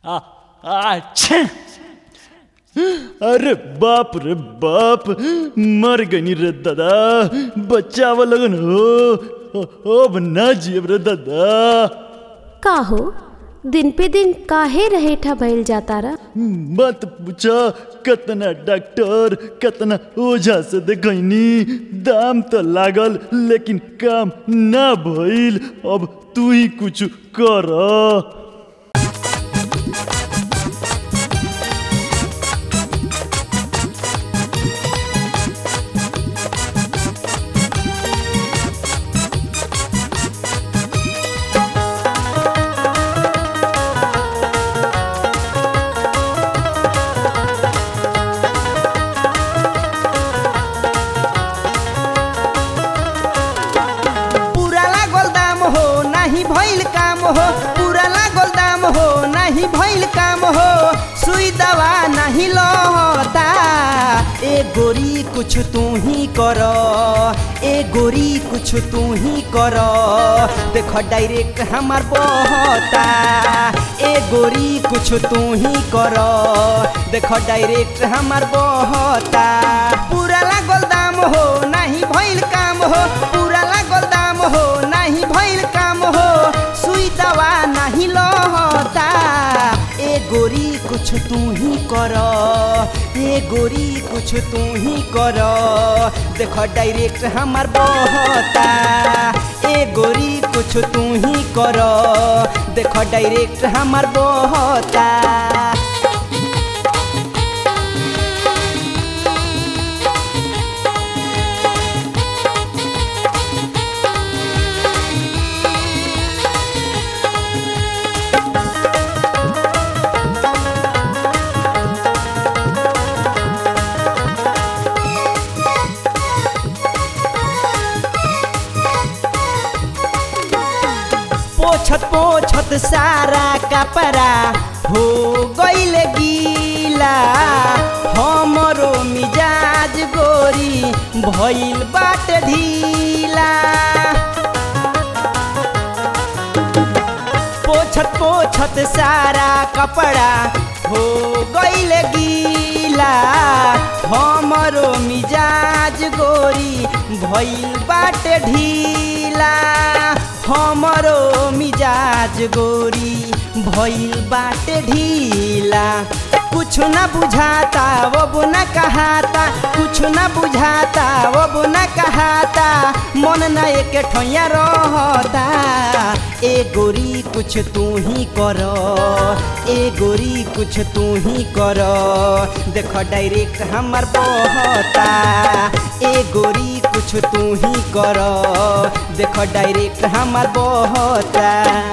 आ आच्छे अरे बाप रे बाप मर गई रे दादा बचाव लगन हो अब ना जियब रे दादा का हो दिन पे दिन काहे रहेठा भइल जाता रा मत पूछा कतना डॉक्टर कतना ओझा से देखनी दाम तो लागल लेकिन काम ना भइल अब तू ही कुछ कर पूरा लागल दाम हो नाही भइल काम हो पूरा लागल दाम हो नाही भइल काम हो सुई दवा नाही लहता ए गोरी कुछ तू ही कर ए गोरी कुछ तू ही कर देख डायरेक्ट हमार बहता ए गोरी कुछ तू ही कर देख डायरेक्ट हमार बहता पूरा लागल दाम हो नाही भइल काम हो पूरा लागल दाम हो नाही भइल काम हो सुई दवा नाही लहता ए गोरी कुछ तू ही कर ए गोरी कुछ तू ही कर देख डायरेक्ट हमार बहता ए गोरी कुछ तू ही कर देख डायरेक्ट हमार बहता पोछत पोछत सारा कपड़ा हो गईल गीला हमरो मिजाज गोरी भइल बाट ढीला पोछत पोछत सारा कपड़ा हो गईल गीला हमरो मिजाज गोरी भइल बाट ढीला हमरो मिजाज गोरी भइल बाट ढीला कुछ न बुझाता वो बुना कहाता कुछ न बुझाता वो बुना कहाता मन न एक ठैया रहता ए गोरी कुछ तू ही कर ए गोरी कुछ तू ही कर देख डायरेक्ट हमार बहता ए गोरी कुछ तू ही कर देख डायरेक्ट हमार बहता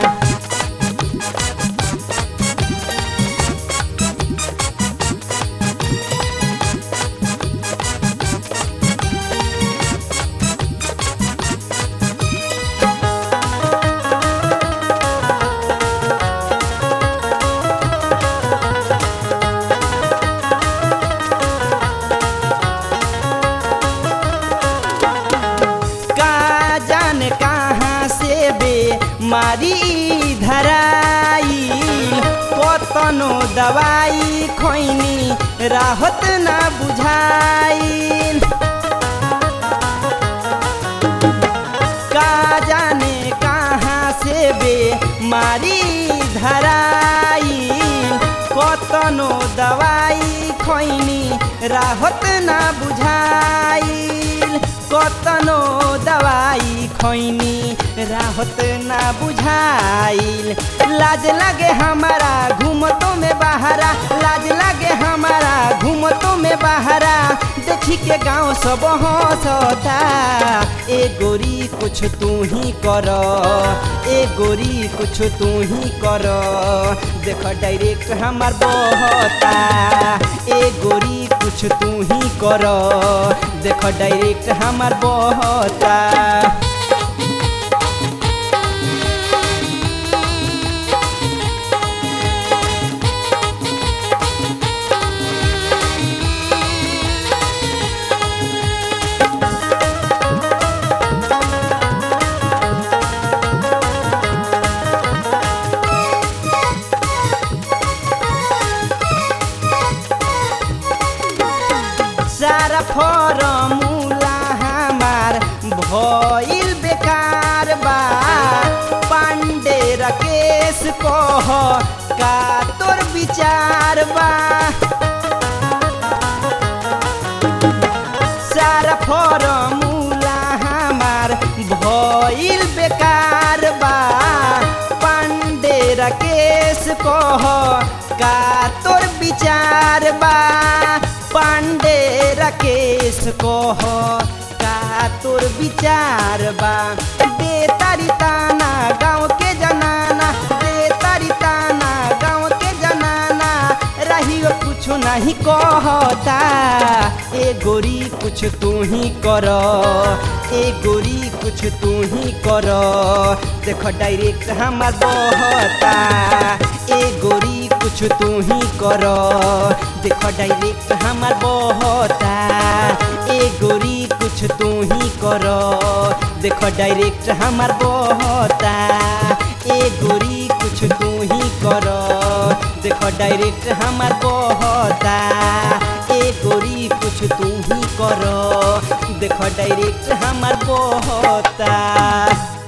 का जाने कहाँ से बे मारी धराई कतनो दवाई खैनी राहत ना बुझाई का जाने कहाँ से बे मारी धराई कतनो दवाई खैनी राहत ना बुझाइल कतनो दवाई खैनी राहत ना बुझाइल लाज लागे हमारा घूमतों में बहारा लाज लागे हमारा घूमतों में बहारा देखी के गांव सब हंसता ए गोरी कुछ तू ही कर ए गोरी कुछ तू ही कर देख डायरेक्ट हमार बहता ए गोरी कुछ तू ही कर देख डायरेक्ट हमार बहता फॉर्मूला हमार भइल बेकार बा पांडे राकेश कह का तोर विचार बा सारा फॉर्मूला हमार भइल बेकार बा पांडे राकेश कह का तोर विचार बा पांडे राकेश कह का तोर विचार बा दे तारी ताना गाँव के जनाना दे तारी ताना गाँव के जनाना रही कुछ नहीं कहता ए गोरी कुछ तू ही कर ए गोरी कुछ तू ही कर देख डायरेक्ट हमार बहता ए गोरी कुछ तू ही कर देख डायरेक्ट हमार बहता ए गोरी कुछ तू ही कर देख डायरेक्ट हमार बहता ए गोरी कुछ तू ही कर देख डायरेक्ट हमार बहता ए गोरी कुछ तू ही कर देख डायरेक्ट हमार बहता